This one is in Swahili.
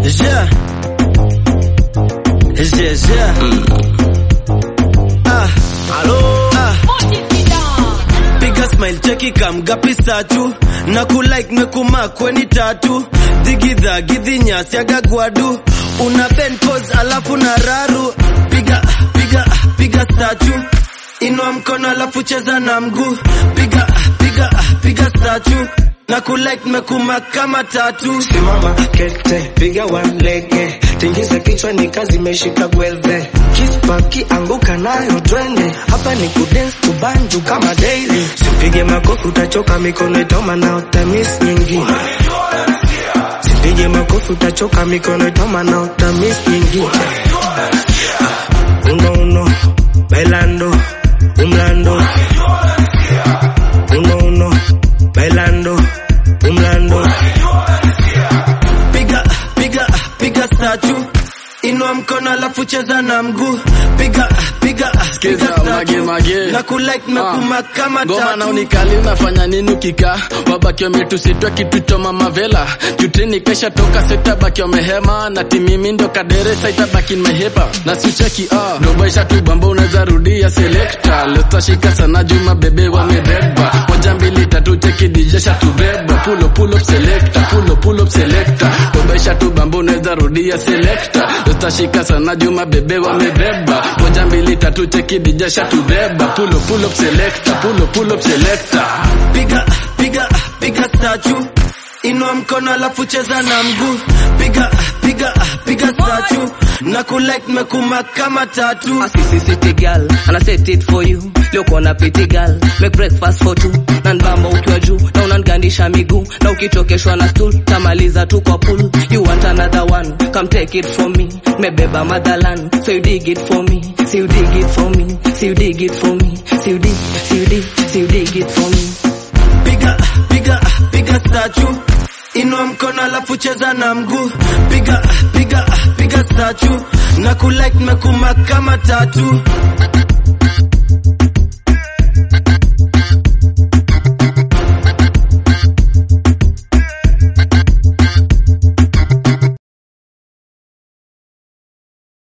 Yeah. Yeah, yeah. Ah. Ah. Piga smile cheki kamgapi statu na kulike mekuma kweni tatu digidha gidhinya siaga gwadu una bend pose alafu na raru piga piga piga statu inua mkono alafu cheza na mguu piga piga piga statu na kulike mekuma kama tatu Simama kete, piga walege, tingiza kichwa ni kazi imeshika gwelve, kispaki anguka nayo twende, hapa ni kudance kubanju kama daily, sipige makofi utachoka, mikono itauma na utamis nyingine, sipige makofi utachoka, mikono itauma na utamis nyingine. Uno uno, bailando, umlando, uno uno, bailando, umlando. piga piga piga statu inua mkono alafu cheza na mguu piga piga Sikiza, piga mage, statue. mage. na kulike mekuma kama ngoma na tatu unikali unafanya nini ukikaa wabaki wametusitwa kitu cha mama vela jutini kesha toka setabaki wamehema na timimi ndo kaderesa itabaki nimehepa na sicheki ah dobaisha tu bamba unaweza rudia selekta lotashika sana juma bebe wamebeba moja mbili tatu cheki dijesha tubeba pulo pulo selekta pulo pulo selekta dobaisha tu bamba unaweza rudia selekta lotashika sana juma bebe wamebeba moja mbili tatu cheki dijesha tubeba pulo pulo selekta pulo pulo selekta piga piga piga statu inua mkono alafu cheza na mguu piga piga piga statu na kulike mekuma kama tatu A sissy city girl and I set it for you leo kona pretty girl make breakfast for two na nbamba ukiwa juu na unangandisha miguu na ukichokeshwa na stool tamaliza tu kwa pool you want another one come take it from me mebeba motherland so you dig it for me so you dig it for me so you dig it for me so you dig so you dig so you dig it for me piga piga piga statu inua mkono alafu cheza na mguu piga piga piga statu na kulike mekuma kama tatu